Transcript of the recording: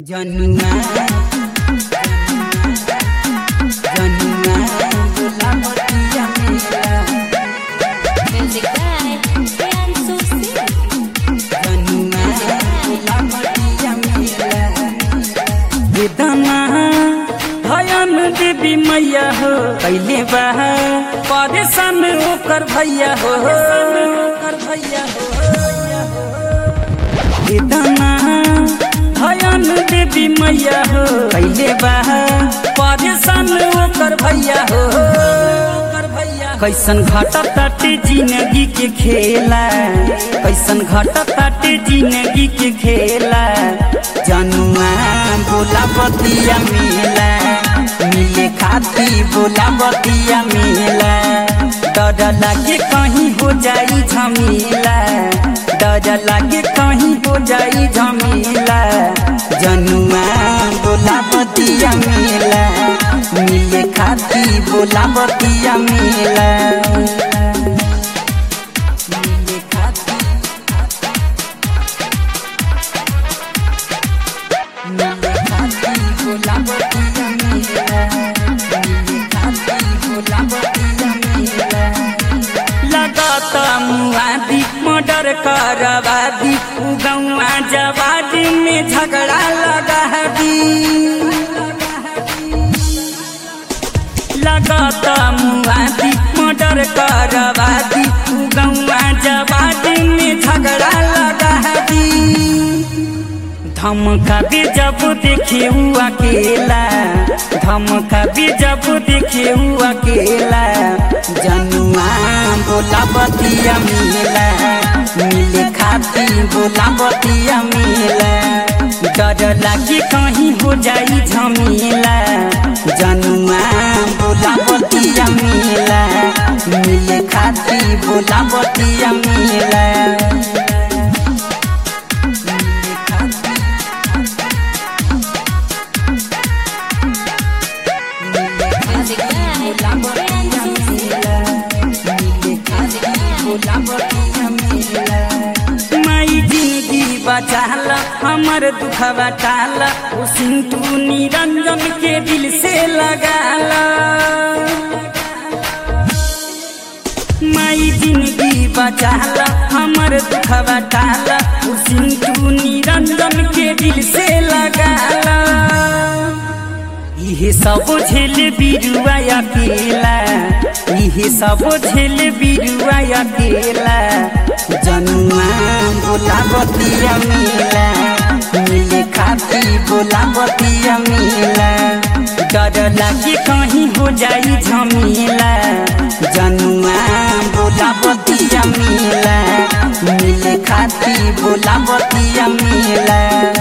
जनुआ जनुआ गुलाबतिया मेरा Music by Priyansu Singh. जनुआ गुलाबतिया मेरा बेदना भयन देवी मैया हो कैले बा परेशान ओकर भैया हो ओकर भैया हो बेदना भयन देवी मैया हो कैले बा परेशान ओकर भैया हो ओकर भैया कैसन घटत ताटे जिंदगी के खेला कैसन घटत ताटे जिंदगी के खेला जनुआ बोला बतिया मिला मिले खाती बोला बतिया मिला डर लागे कहीं हो जाई झमीला डर लागे कहीं हो जाई झमीला जनुआ बोला बतिया मिला मिले खाती बोला बतिया मिला मिले खाती मिले खाती बोला बतिया मिला मिले खाती बोला बतिया मिला लगाता मुआदी मर्डर करवादी गौआ जवादी में झगड़ा लगा दी लगाता मुआदी मर्डर करवादी गौआ जवादी में झगड़ा लगा दी धमका भी जब देखे हुआ अकेला धमका भी जब देखे हुआ अकेला जनुआ बोला बतिया मिला मिले खाती बोला बतिया मिला डर लागे कहीं हो जाई झमीला जनुआ बोला बतिया मिला मिले खाती बोला बतिया मिला मिले खाती Music by Priyansu Singh. माई जिंदगी बचाला हमर दुखवा टाला ओ सिंटू निरंजन के दिल से लगाला माई जिंदगी बचाला हमर दुखवा टाला ओ सिंटू निरंजन के दिल से लगाला इहे सब झेल बिरुआ अकेला इहे सब झेल बिरुआ अकेला जनुआ बोला बतिया मिला मिले खाती बोला बतिया मिला डर लागे कहीं हो जाई झमीला जनुआ बोला बतिया मिला मिले खाती बोला बतिया मिला